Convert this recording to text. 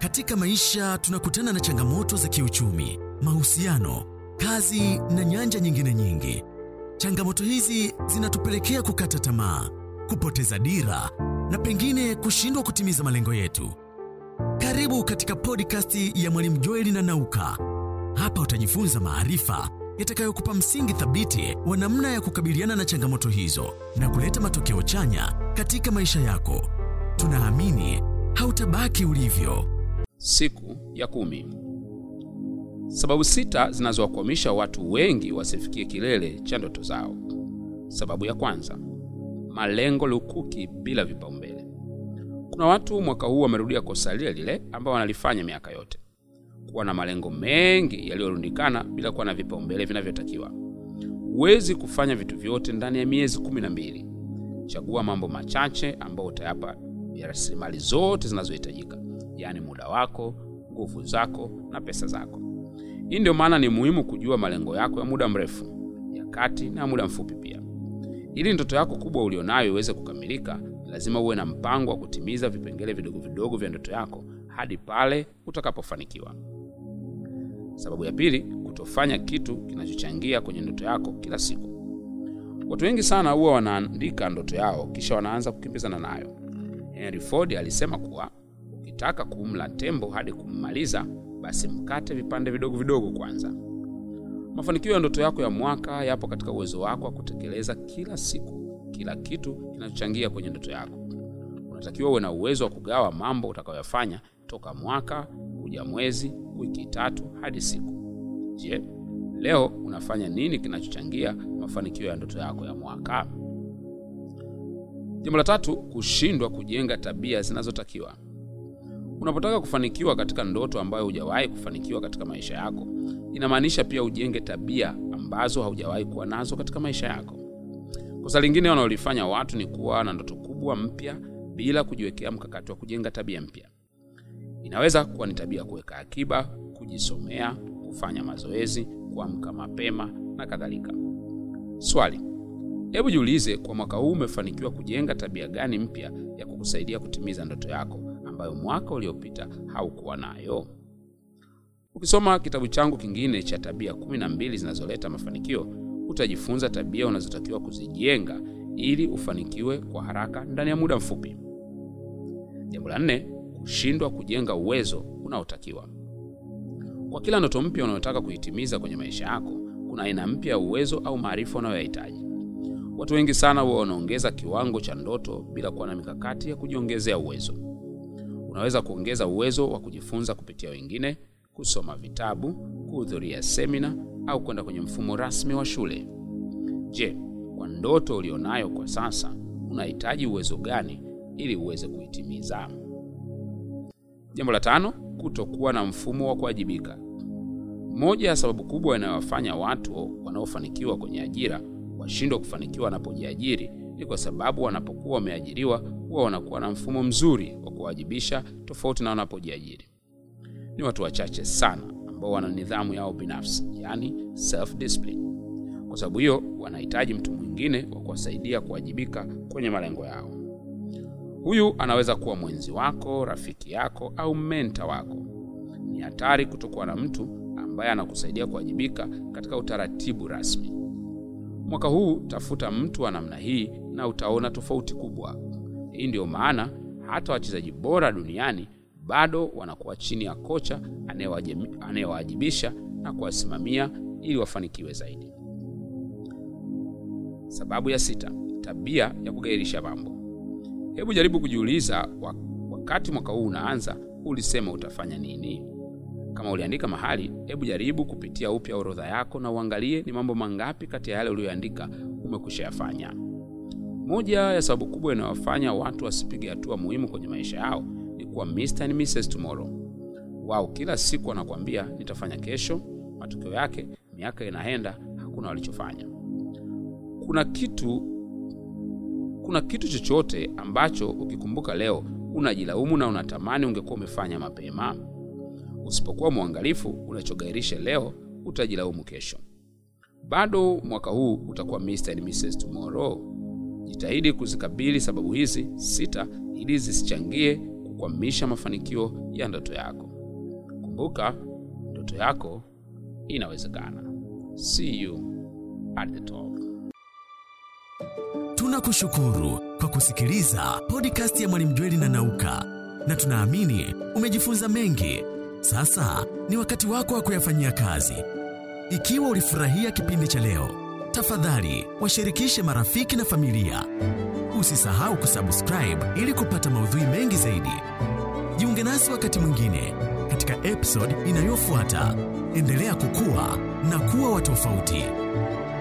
Katika maisha tunakutana na changamoto za kiuchumi, mahusiano, kazi na nyanja nyingine nyingi. Changamoto hizi zinatupelekea kukata tamaa, kupoteza dira na pengine kushindwa kutimiza malengo yetu. Karibu katika podcast ya Mwalimu Joeli na Nauka. Hapa utajifunza maarifa yatakayokupa msingi thabiti wa namna ya kukabiliana na changamoto hizo na kuleta matokeo chanya katika maisha yako. Tunaamini hautabaki ulivyo. Siku ya kumi. Sababu sita zinazowakwamisha watu wengi wasifikie kilele cha ndoto zao. Sababu ya kwanza, malengo lukuki bila vipaumbele. Kuna watu mwaka huu wamerudia kosa lile lile ambao wanalifanya miaka yote, kuwa na malengo mengi yaliyorundikana bila kuwa na vipaumbele vinavyotakiwa. Huwezi kufanya vitu vyote ndani ya miezi kumi na mbili. Chagua mambo machache ambayo utayapa ya rasilimali zote zinazohitajika, yaani muda wako, nguvu zako na pesa zako. Hii ndio maana ni muhimu kujua malengo yako ya muda mrefu, ya kati na muda mfupi pia. Ili ndoto yako kubwa ulionayo iweze kukamilika, lazima uwe na mpango wa kutimiza vipengele vidogo vidogo vya ndoto yako hadi pale utakapofanikiwa. Sababu ya pili, kutofanya kitu kinachochangia kwenye ndoto yako kila siku. Watu wengi sana huwa wanaandika ndoto yao kisha wanaanza kukimbizana nayo. Henry Ford alisema kuwa ukitaka kumla tembo hadi kummaliza, basi mkate vipande vidogo vidogo kwanza. Mafanikio ya ndoto yako ya mwaka yapo katika uwezo wako wa kutekeleza kila siku kila kitu kinachochangia kwenye ndoto yako. Unatakiwa uwe na uwezo wa kugawa mambo utakayoyafanya toka mwaka kuja mwezi, wiki tatu hadi siku. Je, leo unafanya nini kinachochangia mafanikio ya ndoto yako ya mwaka? Jambo la tatu, kushindwa kujenga tabia zinazotakiwa. Unapotaka kufanikiwa katika ndoto ambayo hujawahi kufanikiwa katika maisha yako, inamaanisha pia ujenge tabia ambazo haujawahi kuwa nazo katika maisha yako. Kosa lingine wanaolifanya watu ni kuwa na ndoto kubwa mpya bila kujiwekea mkakati wa kujenga tabia mpya. Inaweza kuwa ni tabia ya kuweka akiba, kujisomea, kufanya mazoezi, kuamka mapema na kadhalika. Swali: hebu jiulize, kwa mwaka huu umefanikiwa kujenga tabia gani mpya ya kukusaidia kutimiza ndoto yako ambayo mwaka uliopita haukuwa nayo? Ukisoma kitabu changu kingine cha tabia kumi na mbili zinazoleta mafanikio utajifunza tabia unazotakiwa kuzijenga ili ufanikiwe kwa haraka ndani ya muda mfupi. Jambo la nne, kushindwa kujenga uwezo unaotakiwa. Kwa kila ndoto mpya unayotaka kuitimiza kwenye maisha yako, kuna aina mpya ya uwezo au maarifa unayoyahitaji. Watu wengi sana huwa wanaongeza kiwango cha ndoto bila kuwa na mikakati ya kujiongezea uwezo. Unaweza kuongeza uwezo wa kujifunza kupitia wengine, kusoma vitabu, kuhudhuria semina au kwenda kwenye mfumo rasmi wa shule. Je, kwa ndoto ulionayo kwa sasa unahitaji uwezo gani ili uweze kuitimiza? Jambo la tano, kutokuwa na mfumo wa kuwajibika. Moja ya sababu kubwa inayowafanya watu wanaofanikiwa kwenye ajira washindwa kufanikiwa wanapojiajiri ni kwa sababu wanapokuwa wameajiriwa huwa wanakuwa na mfumo mzuri wa kuwajibisha, tofauti na wanapojiajiri. Ni watu wachache sana ambao wana nidhamu yao binafsi, yani self discipline. Kwa sababu hiyo, wanahitaji mtu mwingine wa kuwasaidia kuwajibika kwenye malengo yao. Huyu anaweza kuwa mwenzi wako, rafiki yako au menta wako. Ni hatari kutokuwa na mtu ambaye anakusaidia kuwajibika katika utaratibu rasmi. Mwaka huu tafuta mtu wa namna hii na utaona tofauti kubwa. Hii ndiyo maana hata wachezaji bora duniani bado wanakuwa chini ya kocha anayewajibisha na kuwasimamia ili wafanikiwe zaidi. Sababu ya sita, tabia ya kugairisha mambo. Hebu jaribu kujiuliza, wakati mwaka huu unaanza, ulisema utafanya nini? Kama uliandika mahali, hebu jaribu kupitia upya orodha yako na uangalie ni mambo mangapi kati ya yale uliyoandika umekwisha yafanya. Moja ya sababu kubwa inayowafanya watu wasipige hatua muhimu kwenye maisha yao ni kuwa Mr. and Mrs. Tomorrow. Wao kila siku wanakuambia nitafanya kesho, matokeo yake miaka inaenda, hakuna walichofanya. Kuna kitu kuna kitu chochote ambacho ukikumbuka leo unajilaumu na unatamani ungekuwa umefanya mapema? Usipokuwa mwangalifu, unachogairisha leo utajilaumu kesho. Bado mwaka huu utakuwa Mr. and Mrs. Tomorrow. Jitahidi kuzikabili sababu hizi sita ili zisichangie kukwamisha mafanikio ya ndoto yako. Kumbuka, ndoto yako inawezekana. See you at the top. Tunakushukuru kwa kusikiliza podcast ya Mwalimu Jweli na Nauka, na tunaamini umejifunza mengi. Sasa ni wakati wako wa kuyafanyia kazi. Ikiwa ulifurahia kipindi cha leo, tafadhali washirikishe marafiki na familia. Usisahau kusubscribe ili kupata maudhui mengi zaidi. Jiunge nasi wakati mwingine katika episode inayofuata. Endelea kukua na kuwa wa tofauti.